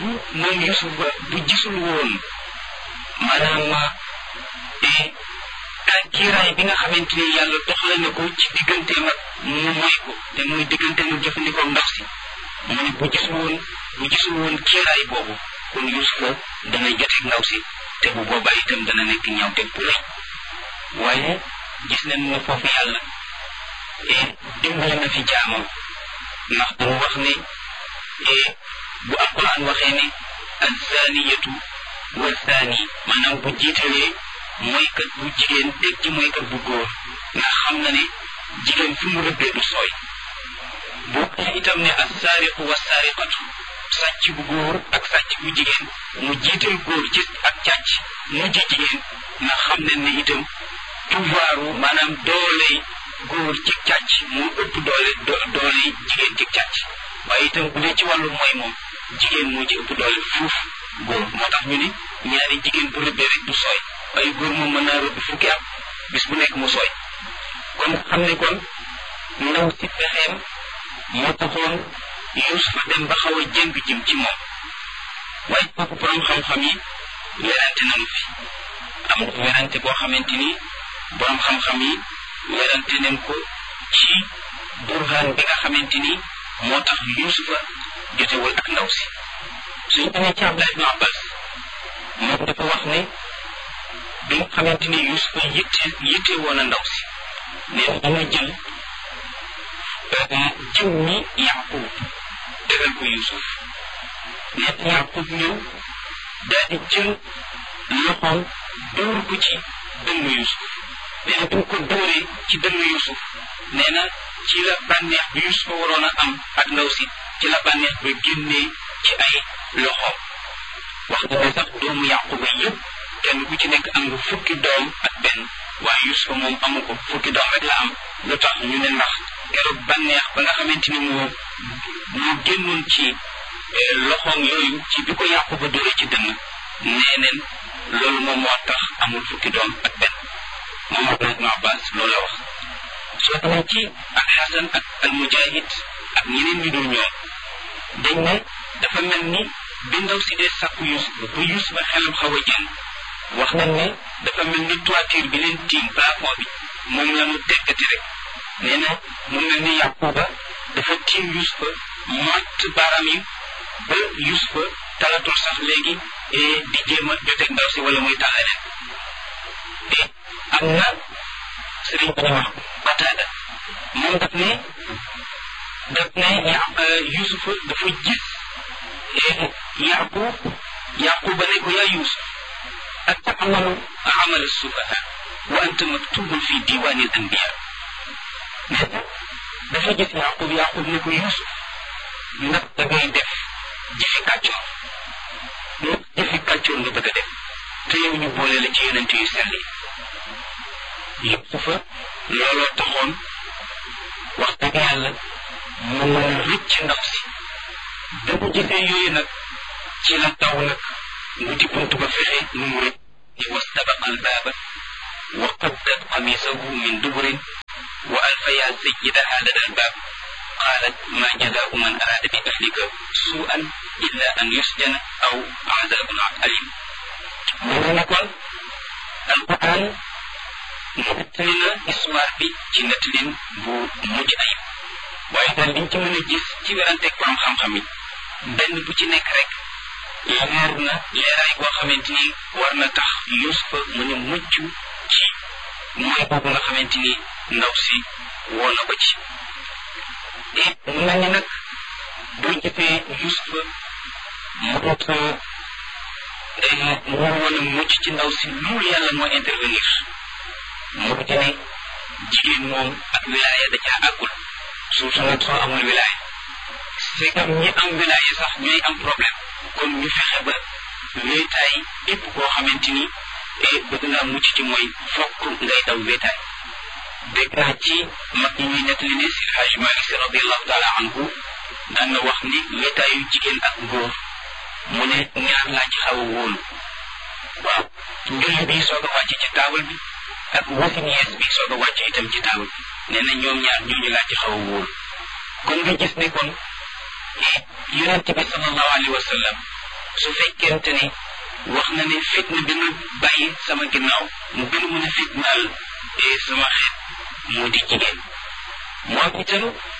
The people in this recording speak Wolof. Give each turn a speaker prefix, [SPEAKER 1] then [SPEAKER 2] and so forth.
[SPEAKER 1] bu moom Yusuf ba bu gisul woon maanaam kiiraay bi nga xamante ni yàlla doxale na ko ci digganteem ak mu moy ko te muy digganteem ak jëfandikoo ndaw si mu ne bu gisul woon bu gisul woon kiiraay boobu kon Yusufa dana joteeg ndaw si te bu boobaa itam dana nekk ñaaw teg bu rëy waaye gis nañ ne foofu yàlla dimbali na fi jaamam ndax damu wax ne bu alquran waxee ne azaniyatu wa zani maanaam bu jiitalee mooykat bu jigéen teg ci mooykat bu góor ndax xam na ne jigéen fi mu rëbbee du sooy bu waxee itam ne assaariqu wa saariqatu sàcc bu góor ak sàcc bu jigéen mu jiital góor ci ak càcc mujj jigéen ndax xam nañ ne itam pouvoiru maanaam dooley góor ci càcc moo ëpp doole dooley jigéen ci càcc waaye itam bu dee ci wàllu mooy moom jigéen moo ci ëpp doole fuuf góor moo tax ñu ne ñaari jigéen bu rëbbee rek du sooy waaye góor moom mën naa rëbb fukki at bis bu nekk mu sooy kon xam ne kon ndaw si pexeem moo taxoon Yuusufa dem ba xaw a jëng jëm ci moom waaye kooku borom xam-xam yi werante nañu fi am na werante boo xamante ni borom xam-xam yi werante nañ ko ci burhaan bi nga xamante ni moo tax Yuusufa jotewul ak ndaw si suñu demee ci Abdullah ibn Abbas moom dafa wax ne bi nga xamante ni Yuusufa yitte yitte woon a ndaw si nee na dama jël jiw mi Yaqub tegal ko Yuusuf nee na Yaqub ñëw daal di jël loxoom dóor ko ci dënnu Yuusuf nee na bi mu ko dóoree ci dënnu Yuusuf nee na ci la bànneex bi Yuusufa waroon a am ak ndaw si ci la bànneex ba génnee ci ay loxoom wax na ne sax doomu Yaquba yëpp kenn ku ci nekk am nga fukki doom ak benn waaye Yuusufa moom amu ko fukki doom rek la am lu tax ñu ne ndax keroog bànneex ba nga xamante ni moo moo génnoon ci loxoom yooyu ci bi ko Yaquba dóore ci dënn nee neen loolu moom moo tax amul fukki doom ak benn moom Abdullah ibn Abbas loolu la wax soo demee ci ak Xasan ak al Mujahid ak ñeneen ñu dul ñoom dañ ne dafa mel ni bi ndaw si dee sàkku Yuusuf ba Yuusuf ba xelam xaw a jël wax nañ ne dafa mel ni toiture bi leen tiim plafond bi moom la mu teggati rek nee na mu mel ni Yaquba dafa tiim Yuusufa mott baaraam yi ba Yuusufa talatul sax léegi di jéem a joteeg ndaw si wala muy tàlla leen te am na sëriñ bu ñu wax Qataada moom daf ne daf ne Yuusufa dafa gis Yaqub Yaquba ne ko yaa Yuusuf atamalu amal sufaha wa anta maktubun fi diwani al anbiya nee na dafa gis Yaqub Yaqub ne ko Yuusuf ndax da ngay def jëfi kàccoor ndax jëfi kàccoor nga bëgg a def te yow ñu boole la ci yonent yu sell yi Yuusufa looloo taxoon wax dëgg yàlla mu mën a rëcc ndaw si da mu gisee yooyu nag ci la taw nag wuti bunt ba fexe nu mu rëcc wastabaqa albaaba wa qaddat qamisahu min duburin wa alfaya sayyidaha lada albaab qaalat ma jazaau man araada bi ahlika suu'an illa an yusjana aw azabun alim mu ne kon alquran nettali na histoire bi ci nettalin bu mujj ayib waaye daal liñ ci mën a gis ci weranteeg borom xam-xam yi benn bu ci nekk rek leer na leeraay boo xamante ni war na tax Yuusufa mën a mucc ci mooy boobu nga xamante ni ndaw si woo na ko ci et mu mel ni nag boo gisee Yuusufa mu doot mu woon a mucc ci ndaw si loolu yàlla moo intervenir moo di ne jigéen moom ak wilaaya da caa àggul surtout nag soo amul wilaaya c'est comme ñi am wilaaya sax ñooy am problème kon ñu fexe ba wéetaay képp koo xamante ni bëgg naa mucc ci mooy fokk ngay daw wéetaay dégg naa ci mag ñi ñuy nettali ne si Hajj Malik Si radiallahu taala anhu daan na wax ni wéetaayu jigéen ak góor mu ne ñaar laa ci xaw a wóolu waaw njulli bi soog a wàcc ci taabal bi ak wasin yees bi soog a wàcc itam ci taabal bi nee na ñoom ñaar ñooñu laa ci xaw a wóolu kon nga gis ne kon yonente bi sallallahu alayhi wa sallam su fekkente ni wax na ne fitna bi ma bàyyi sama ginnaaw mu gën a mën a fitnaal sama xeet moo di jigéen moo itam